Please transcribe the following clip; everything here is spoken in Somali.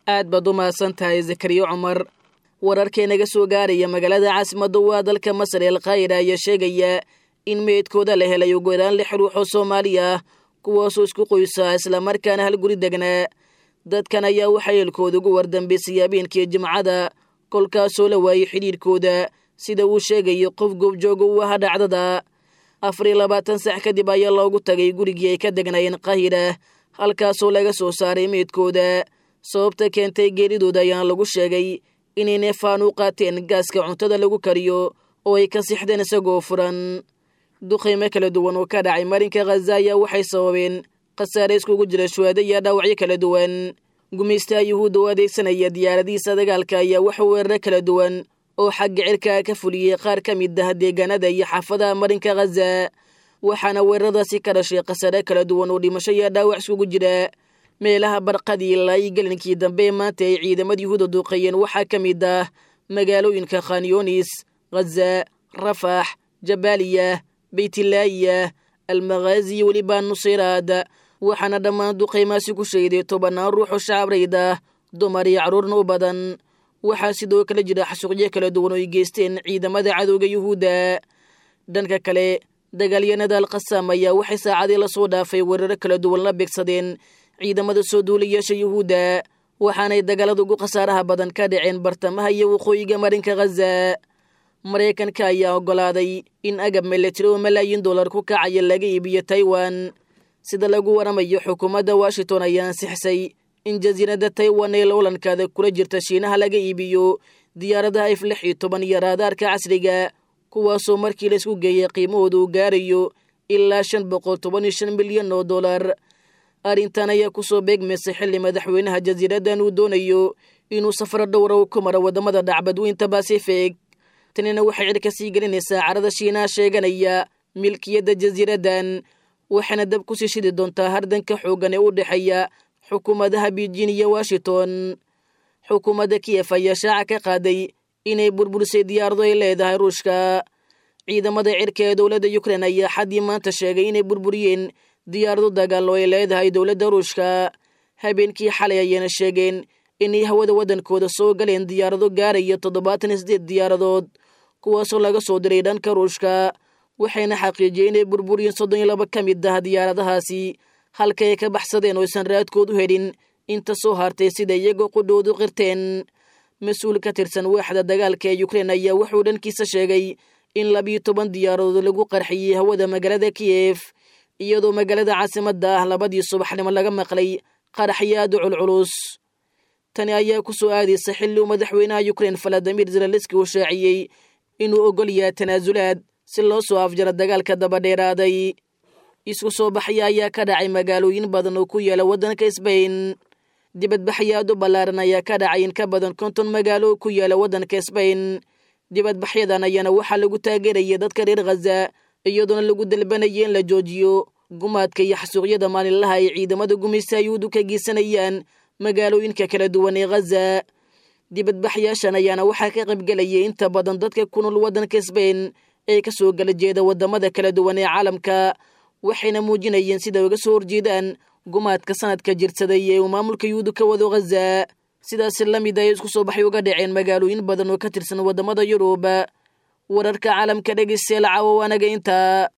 aad baad u mahadsan tahay zakariya cumar wararkee naga soo gaaraya magaalada caasimadda waa dalka masar ee alkaahira ayaa sheegaya in meydkooda la helay ugu yaraan lix ruux oo soomaali ah kuwaasoo isku qoysaa islamarkaana hal guri degnaa dadkan ayaa waxaa eelkooda ugu wardambeysay habeenkii jimcada kolkaasoo la waayey xidhiirkooda sida uu sheegayo qof goobjooga u aha dhacdada afar iyo labaatan sax kadib ayaa loogu tagay gurigii ay ka degnaayeen kahira halkaasoo laga soo saaray meydkooda sababta keentay geeridooda ayaana lagu sheegay inay neefaan u qaateen gaaska cuntada lagu kariyo oo ay ka sixdeen isagoo furan duqaymo kala duwan oo ka dhacay marinka khaza ayaa waxay sababeen khasaare iskugu jira shuhaado iyo dhaawacyo kala duwan gumaystaha yuhuudda oo adeegsanaya diyaaradihiisa dagaalka ayaa wax weeraro kala duwan oo xagga cirkaa ka fuliyey qaar ka mid ah deegaanada iyo xaafadaha marinka khaza waxaana weeraradaasi ka dhashay khasaare kala duwan oo dhimasho iyo dhaawac iskugu jira meelaha barqadii ilaa iyo gelinkii dambe ee maanta ay ciidamada yuhuuda duuqeeyeen waxaa ka mid ah magaalooyinka khanyunis khaza rafax jabaaliya beytilaayiya almakhaazi iyo weliba nusayraad waxaana dhammaan duqaymaasi ku sheeday tobannaan ruux oo shacabrayd ah dumar iyo carruurna u badan waxaa sidoo kale jira xasuuqyo kala duwan oo ay geysteen ciidamada cadowga yuhuudda dhanka kale dagaalyanada alkhasaam ayaa waxay saacadii lasoo dhaafay weeraro kala duwan la beegsadeen ciidamada soo duulayaasha yuhuudda waxaanay dagaalada ugu khasaaraha badan ka dhaceen bartamaha iyo waqooyiga marinka khaza maraykanka ayaa oggolaaday in agab milatari oo malaayiin dollar ku kacaya laga iibiyo taiwan sida lagu waramayo xukuumadda washington ayaa ansixisay in jasiiradda taiwan ee loolankaada kula jirta shiinaha laga iibiyo diyaaradaha if lix iyo toban iyo raadaarka casriga kuwaasoo markii laisku geeyay qiimahooda uu gaarayo ilaa shan boqol toban iyo shan milyan oo dollar arrintan ayaa kusoo beegmaysay xilli madaxweynaha jasiiraddan uu doonayo inuu safaro dhowra u ku maro waddamada dhacbadweynta basifig tanina waxay cidh ka sii gelinaysaa carada shiinaha sheeganaya milkiyadda jasiiraddan waxayna dab ku sii shidi doontaa hardanka xooggan ee u dhexeeya xukuumadaha beijing iyo washington xukuumadda kiyef ayaa shaaca ka qaaday inay burburisay diyaarado ay leedahay ruushka ciidamada cirka ee dowladda ukrein ayaa xaddii maanta sheegay inay burburiyeen diyaarado dagaal oo ay leedahay dowladda ruushka habeenkii xalay ayayna sheegeen inay hawada waddankooda soo galeen diyaarado gaaraya toddobaatan iyo sideed diyaaradood kuwaasoo laga soo diray dhanka ruushka waxayna xaqiijiyey inay burburiyeen soddon iyo laba ka mid ah diyaaradahaasi halka ay ka baxsadeen oo aysan raadkood u helin inta soo hartay sida iyagoo qudhoodu qirteen mas-uul ka tirsan waaxda dagaalka ee ukrein ayaa wuxuu dhankiisa sheegay in labiyo toban diyaaradood lagu qarxiyey hawada magaalada kiyef iyadoo magaalada caasimadda ah labadii subaxnimo laga maqlay qaraxyo aad u culculus tani ayaa ku soo aadaysa xilli uu madaxweynaha ukrein valadimir zelenski uu shaaciyey inuu ogol yahay tanaasulaad si loo soo afjaro dagaalka dabadheeraaday isku soo baxya ayaa ka dhacay magaalooyin badan oo ku yaala waddanka sbain dibadbaxyo aad u ballaaran ayaa ka dhacay in ka badan konton magaalo oo ku yaala waddanka sbain dibadbaxyadan ayaana waxaa lagu taageeraya dadka reer khaza iyadoona lagu dalbanaya in la joojiyo gumaadka iyo xasuuqyada maalinlaha ay ciidamada gumaysta yuhuudu ka geysanayaan magaalooyinka kala duwan ee khaza dibadbaxyaashan ayaana waxaa ka qaybgelayay inta badan dadka ku nool waddanka sbain ee ka soo gala jeeda waddamada kala duwan ee caalamka waxayna muujinayeen sida uga soo horjeedaan gumaadka sanadka jirsaday ee uu maamulka yuhuudu ka wado khaza sidaasi la mid ay isku soo baxay uga dhaceen magaalooyin badan oo ka tirsan waddamada yurub wararka caalamka dhegeystayaal caawa waanaga intaa